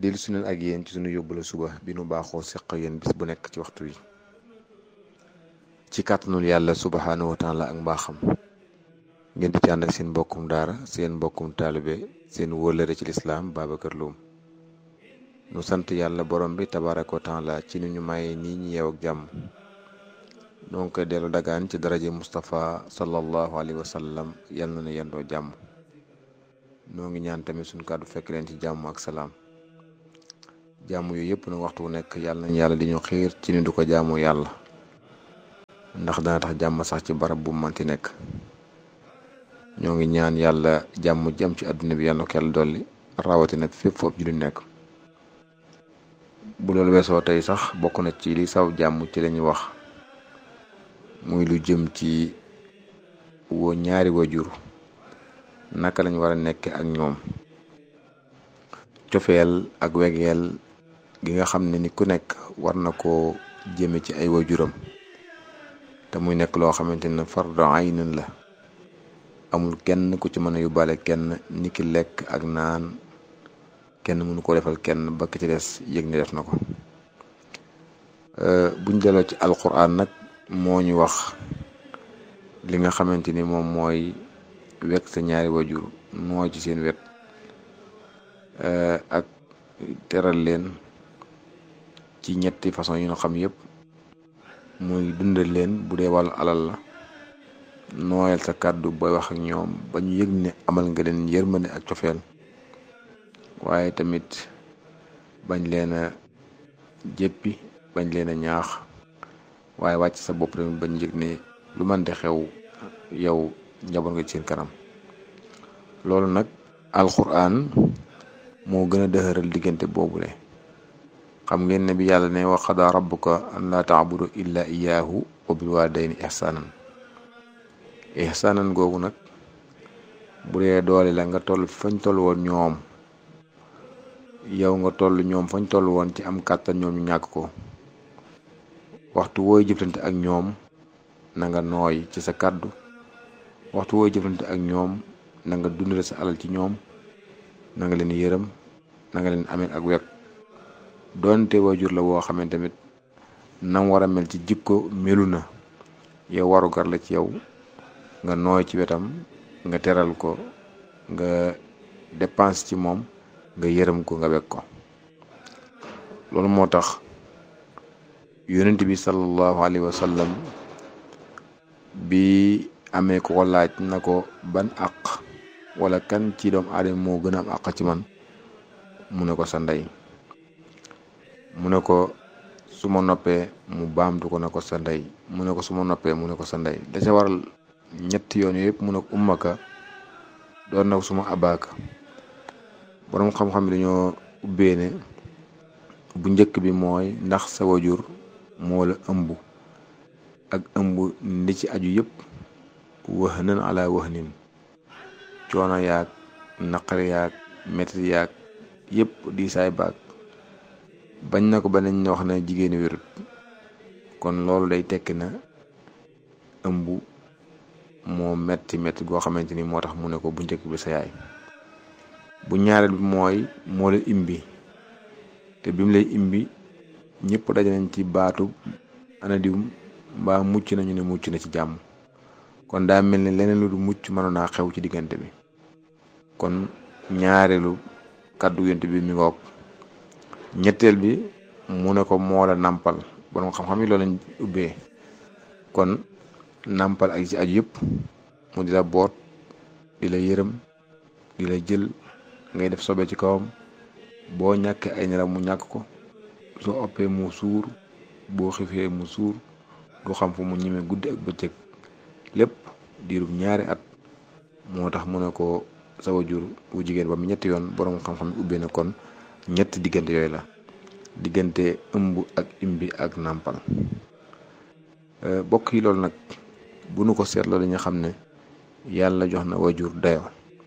dellu su neen ak yéen ci sunu yóbbula suba bi nu baaxoo seq yéen bis bu nekk ci waxtu wi ci kàttanul yàlla subhaanahu wa taala ak mbaaxam ngeen di ci ànd ak seen mbokkum daara seen mbokkum taalibe seen wóolëre ci lislaam Babacar Loum nu sant yàlla borom bi tabaraka wa taala ci ni ñu maye nii ñu yeew ak jàmm donc dellu dagaan ci daraje Moustapha sallallahu alayhi wa sallam yal na ne yendoo jàmm noo ngi ñaan tamit suñu kàddu fekk leen ci jàmm ak salaam jàmm yooyu yëpp nag waxtu wu nekk yàlla nañ yàlla di ñu xiir ci ni du ko jaamu yàlla ndax dana tax jàmm sax ci barab bu manti nekk ñoo ngi ñaan yàlla jàmm jëm ci àdduna bi yàlla ko yàlla dolli rawatina fépp foofu ju di nekk bu loolu weesoo tey sax bokk na ci li saw jàmm ci lañuy wax muy lu jëm ci woo ñaari wajur naka lañ war a nekke ak ñoom cofeel ak wegeel gi nga xam ne ni ku nekk war na koo jëme ci ay wajuram te muy nekk loo xamante ne fardu aynin la amul kenn ku ci mën a yóbbaale kenn ni ki lekk ak naan kenn mënu ko defal kenn ba ki ci des yëg ni def na ko buñ delloo ci alquran nag moo ñu wax li nga xamante ni moom mooy wekk sa ñaari wajur noo ci seen wet ak teral leen ci ñetti façon yi ñu xam yëpp muy dundal leen bu dee wàllu alal la nooyal sa kàddu booy wax ak ñoom ba ñu yëg ne amal nga leen yërmande ak cofeel waaye tamit bañ leen a jéppi bañ leen a ñaax waaye wàcc sa bopp tamit bañ yëg ne lu mën di xew yow njaboot nga ci seen kanam loolu nag alquran moo gën a dëxëral diggante boobule xam ngeen ne bi yàlla ne wa qadaa rabbuka an laa taabudu illa iyaahu wa bil waalidayni ihsaanan ihsaanan googu nag bu dee doole la nga toll fañ toll woon ñoom yow nga toll ñoom fañ toll woon ci am kàttan ñoom ñu ñàkk ko waxtu wooy jëflante ak ñoom na nga nooy ci sa kàddu waxtu wooy jëflante ak ñoom na nga dundale sa alal ci ñoom na nga leen yërëm na nga leen amee ak wekk doonte waajur la woo xamante tamit nam war a mel ci jikko melu na yow waru gar la ci yow nga nooy ci wetam nga teral ko nga dépense ci moom nga yërëm ko nga wekk ko loolu moo tax yonent bi sallallahu alayhi wa sallam bi amee ko ko laaj na ko ban àq wala kan ci doomu aadama moo gën a am àq ci man mu ne ko sa ndey mu ne ko su ma noppee mu baamtu ko ne ko sa ndey mu ne ko su ma noppee mu ne ko sa ndey da ca waral ñetti yoon yëpp mu ne ko ummaka doon na ko suma abaaka boroom xam-xam bi dañoo ubbee ne bu njëkk bi mooy ndax sa wajur moo la ëmb ak ëmb li ci aju yëpp wax nan ala wax nin coono yaag naqari yaag metti yaag yëpp di saay baag bañ na ko ba nañ wax na jigéeni wérut kon loolu day tekki na ëmb moo metti metti goo xamante ni moo tax mu ne ko bu njëkk bi sa yaay bu ñaareel bi mooy moo la imbi te bi mu lay imbi ñëpp daje nañ ci baatu anadiwum mbaa mucc nañu ne mucc na ci jàmm kon daa mel ni leneen lu du mucc mënoon naa xew ci diggante bi kon ñaareelu kàddu yonent bi mi ngoog ñetteel bi mu ne ko moo la nàmpal borom xam-xam yi loolu lañ ubbee kon nàmpal ak ci aju yëpp mu di la boot di la yërëm di la jël ngay def sobe ci kawam boo ñàkkee ay nelaw mu ñàkk ko soo oppee mu suur boo xifee mu suur du xam fu mu ñemee guddi ak bëccëg lépp diirub ñaari at moo tax mu ne ko sa wajur wu jigéen ba mu ñetti yoon borom xam-xam ubbee na kon ñetti diggante yooyu la diggante ëmb ak imbi ak nàmpal bokk yi loolu nag bu nu ko seetloo dañu xam ne yàlla jox na wajur dayo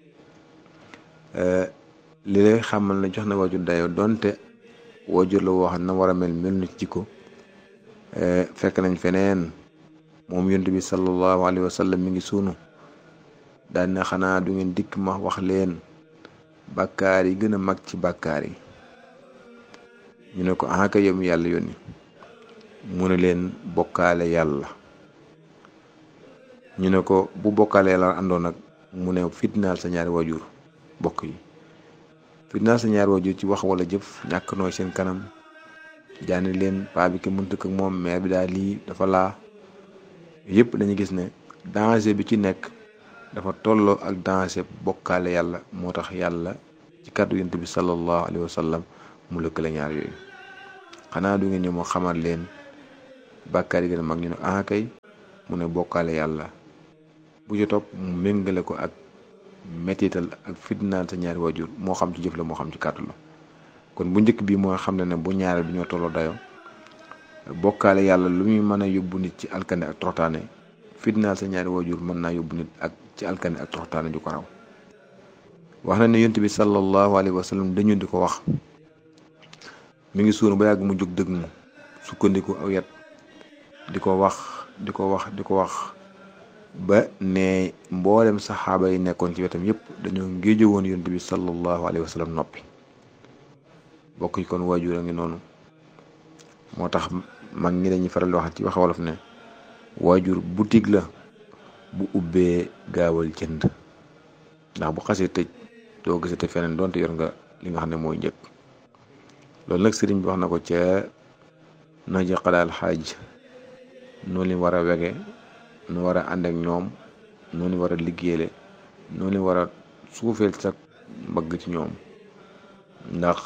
li lay xamal ne jox na wajur dayo donte wajur la woo xam na war a mel mel na ci jikko fekk nañ feneen moom yonent bi sallallahu alayhi wa sallam mi ngi sunu daan na xanaa du ngeen dikk ma wax leen bàkkaar yi gën a mag ci bàkkaar yi ñu ne ko ah kay yow mi yàlla yónni mu ne leen bokkaale yàlla ñu ne ko bu bokkaale yàlla àndoon nag mu ne fitnaal sa ñaari waajur bokk yi fitnaal sa ñaari waajur ci wax wala jëf ñàkk nooy seen kanam jaani leen paa bi ki mënta ak moom mère bi daal lii dafa laa yëpp dañuy gis ne danger bi ci nekk dafa tolloo ak danger bokkaale yàlla moo tax yàlla ci kàddu yonent bi sallallahu alayhi wa sallam mu lëkkale ñaar yooyu xanaa du ngeen ñëw moo xamal leen bàkkaar yi gën a mag ñu ne ah kay mu ne bokkaale yàlla bu ci topp mu méngale ko ak mettital ak fitnaan sa ñaari waajur moo xam ci jëf la moo xam ci kàddu la kon bu njëkk bi mooy xam ne ne bu ñaare du ñoo tolloo dayo bokkaale yàlla lu muy mën a yóbbu nit ci alkande ak troxtaane fitnaal sa ñaari waajur mën naa yóbbu nit ak ci alkande ak troxtaane ju ko raw wax na ne yonent bi sallallahu alayhi wa sallam dañu di ko wax mi ngi suunu ba yàgg mu jóg dëgg mu sukkandiku aw yat di ko wax di ko wax di ko wax ba ne mboolem saxaaba yi nekkoon ci wetam yépp dañoo ngéejo woon yonent bi sallallahu alayhi wa sallam noppi bokk yi kon waajur a ngi noonu moo tax mag ñi dañuy faral di wax ci wax wolof ne waajur boutique la bu ubbee gaawal jënd ndax bu xasee tëj doo gisate feneen donte yor nga li nga xam ne mooy njëkk loolu nag sëriñ bi wax na ko ca naji xalaal xaaj noonu li war a wege nu war a ànd ak ñoom noonu war a liggéeyale noonu war a suufeel sa mbagg ci ñoom ndax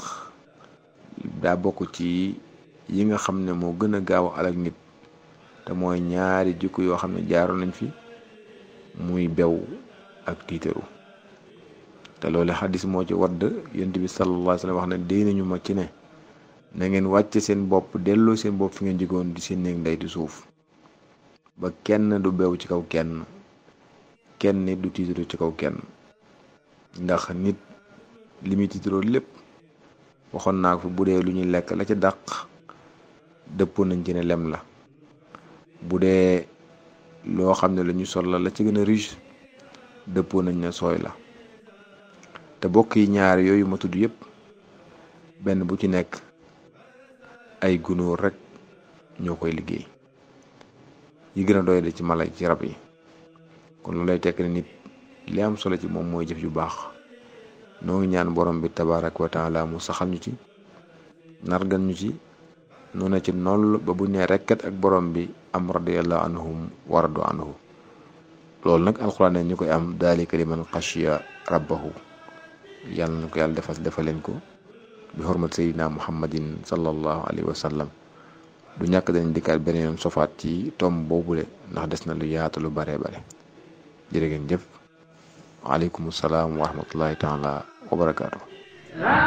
daa bokk ci yi nga xam ne moo gën a gaaw a alak nit te mooy ñaari jikko yoo xam ne jaaroon nañ fi muy bew ak tiitaru te loolu xadis moo ci wadd yonent bi sallallahu alayhi wa sallam wax ne déy nañu ma ci ne na ngeen wàcce seen bopp delloo seen bopp fi ngeen jigoon di seen néeg ndey di suuf ba kenn du bew ci kaw kenn kenn nit du tiitaru ci kaw kenn ndax nit li muy tiitaroo lépp waxoon naa ko fi bu dee lu ñuy lekk la ca dàq dëppoo nañ ci ne lem la bu dee loo xam ne la ñu sol la la ci gën a riche dëppoo nañ ne sooy la te bokk yi ñaar yooyu ma tudd yépp benn bu ci nekk ay gunóor rek ñoo koy liggéey yi gën a doy de ci mala ci rab yi kon lu lay tekk ne nit li am solo ci moom mooy jëf ju baax noo ngi ñaan borom bi tabarak wa taala mu saxal ñu ci nargan ñu ci noona ci noll ba bu nee rekkat ak borom bi am radiyallahu anhum wa radu anhu loolu nag alxuraan ne ñu koy am daalika liman xashiya rabbahu yàlla na ko yàlla defal defal leen ko bi xormat sayidina muhammadin sallallahu alayhi wa sallam du ñàkk dañ dikkaat beneen yoon sofaat ci tom boobule ndax des na lu yaatu lu bare bare jërë ngeen jëf waaleykum salaam wa rahmatullahi taala wa barakaatu